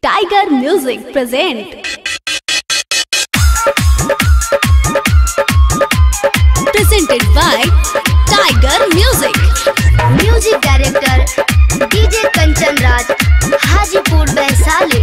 Tiger Music present presented by Tiger Music. Music director DJ Kanchan Raj Hajipur Vaishali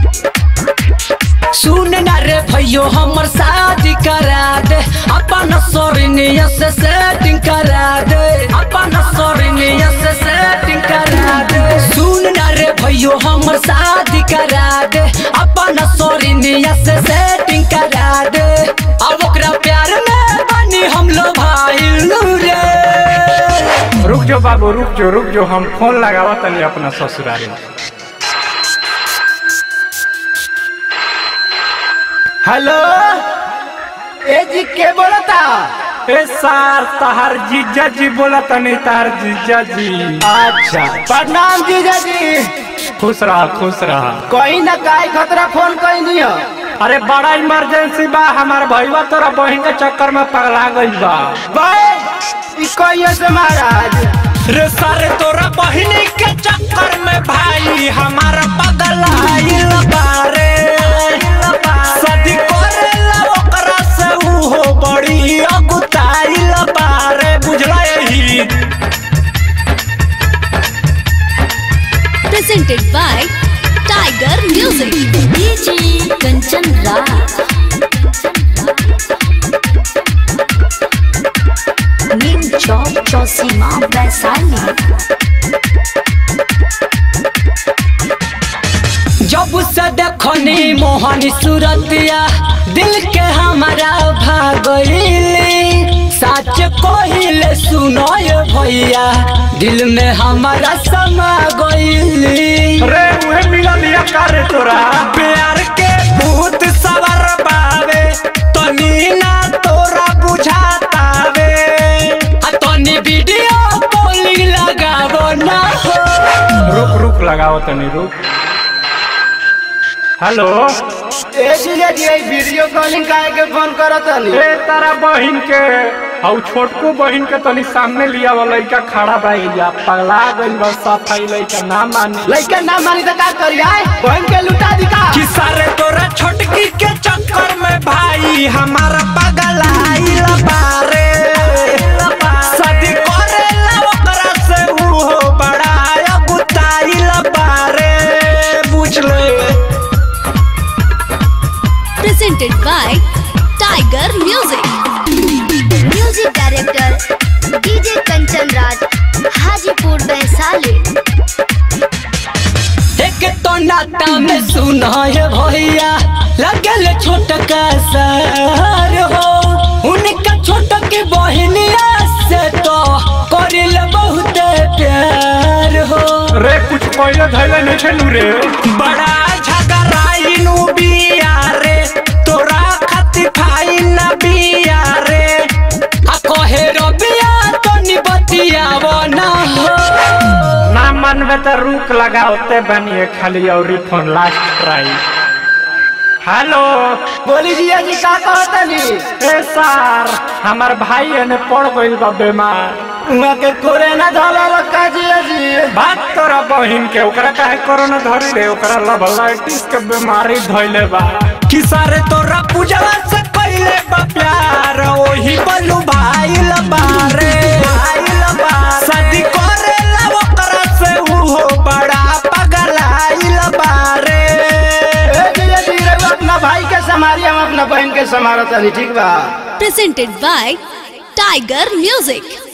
सुन ना रे भैयो हमर शादी करा दे अपन सोरनिया से सेटिंग करा दे अपन सोरनिया से सेटिंग करा दे सुन ना रे भैयो हमर शादी करा दे अपन सोरनिया से सेटिंग करा दे अब ओकरा प्यार में बनी हम लो भाई रे रुक जो बाबू रुक जो रुक जो हम फोन लगावा तनी अपना ससुरारी में हेलो ए जी के बोलता ए सार तहार जीजा जी बोला तनी तहार जीजा जी अच्छा प्रणाम जीजा जी खुश रहा खुश रहा कोई ना काय खतरा फोन कोई नहीं हो अरे बड़ा इमरजेंसी बा हमार भईवा तोरा बहिन के चक्कर में पगला गइल बा भाई ई कोई से महाराज रे सारे तोरा बहिनी के चक्कर में भाई हमारा पगल आइल बारे सदी करेला ओकरा से उहो बड़ी अगुताइल बारे बुझला यही Presented by Tiger Music. DJ Kanchan Raj. नीम चौक चौसीमा वैशाली जब से देखनी मोहनी सूरतिया दिल के हमारा भागइली सच कहिले सुनो ये भैया दिल में हमारा समा गइली रे उहे मिलल या करे तोरा प्यार के भूत सवर बावे तनी ना तोरा बुझातावे आ तनी वीडियो कॉलिंग लगावो ना हो रुक रुक लगाओ तनी रुक हेलो ए जीजा जी ई वीडियो कॉलिंग काहे के फोन करत हनी ए तारा बहिन के हऊ छोटको बहिन के तनी सामने लिया वाला लइका खड़ा बा या पगला गइल बा सफाई लइका ना माने लइका ना मानी तो का करी आए बहन के लुटा दी का कि सारे तोरा छोटकी के चक्कर में भाई हमारा पगल आइल बारे शादी करेला ओकरा से उहो बड़ा अगुताइल बारे बुझ ले Presented by Tiger Music. Music director DJ Kanchan Raj Hajipur Vaishali एक तो नाता में सुना है भैया लगल छोटका सर हो उनका छोटक बहनिया से तो करिल बहुत प्यार हो रे कुछ पहले धैले नहीं छलू रे बड़ा झगड़ाई नु बिया रे तोरा खातिर फाई न बिया रे आ कहे रबिया तो निबतियावो ना हो ना मनबे तो रुक लगाओते बनिए खाली और फोन लास्ट ट्राई हेलो बोली जीजा जी का कहत हनी ए सार हमार भाई एने पड़ गइल बा बीमार उहाँ के कोरोना धरल का जीजा जी बात तोरा बहिन के ओकरा काहे कोरोना धरी रे ओकरा लबलाइटिस के बीमारी धइले बा कि सारे तोरा पूजवा से पहले बा प्यार ओही बलू भाई लबारे शादी करेला ओकरा से उहो बड़ा पगलाइल बारे ए जीजा जी रघु अपना भाई के समारी हम अपना बहन के समारत हनी ठीक बा Presented by Tiger Music.